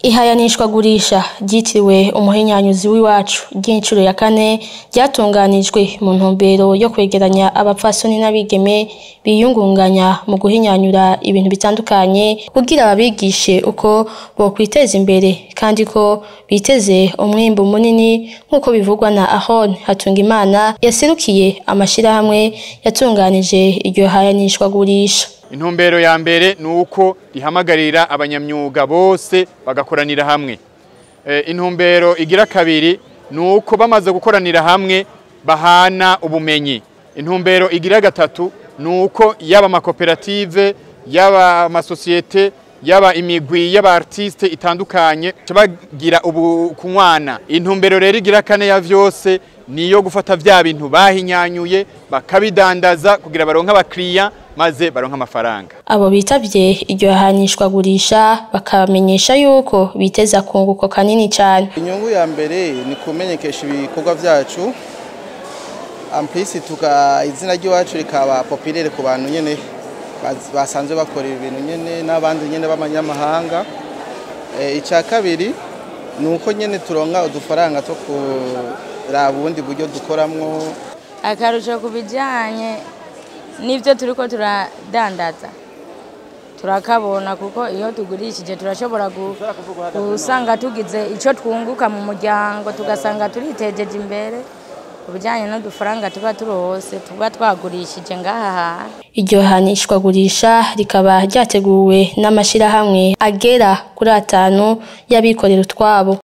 Ihayanishwagurisha ryitiriwe umuhinyanyuzi w'iwacu ry'incuro ya kane ryatunganijwe mu ntumbero yo kwegeranya abapfasoni n'abigeme biyungunganya mu guhinyanyura ibintu bitandukanye kugira babigishe uko bokwiteza imbere kandi ko biteze umwimbu munini nk'uko bivugwa na Ahon Hatungimana yaserukiye amashirahamwe yatunganije iryo hayanishwagurisha. Intumbero ya mbere ni uko rihamagarira abanyamyuga bose bagakoranira hamwe. E, intumbero igira kabiri ni uko bamaze gukoranira hamwe bahana ubumenyi. Intumbero igira gatatu ni uko yaba amakoperative, yaba amasosiyete, yaba imigwi y'aba artiste itandukanye bagira ubu kunywana. Intumbero rero igira kane ya vyose niyo gufata vya bintu bahinyanyuye bakabidandaza kugira baronke abakiriya maze baronka amafaranga. Abo bitavye iryo hanishwagurisha bakamenyesha yuko biteza kunguko kanini cyane. Inyungu ya mbere ni kumenyekesha ibikorwa vyacu ampisi tuka izina ry'iwacu rikaba populaire ku bantu nyene basanzwe bakorera ibintu nyene n'abandi nyene b'amanyamahanga. E, icya kabiri ni uko nyene turonka udufaranga two kuraba ubundi buryo dukoramwo akarusho ku bijyanye n'ibyo turi ko turadandaza turakabona kuko iyo tugurishije turashobora gusanga tugize icyo twunguka mu muryango tugasanga turitejeje imbere ku bijyanye n'udufaranga tuba turose tuba twagurishije ngaha hantu iryo hanishwagurisha rikaba ryateguwe n'amashyirahamwe agera kuri atanu y'abikorera utwabo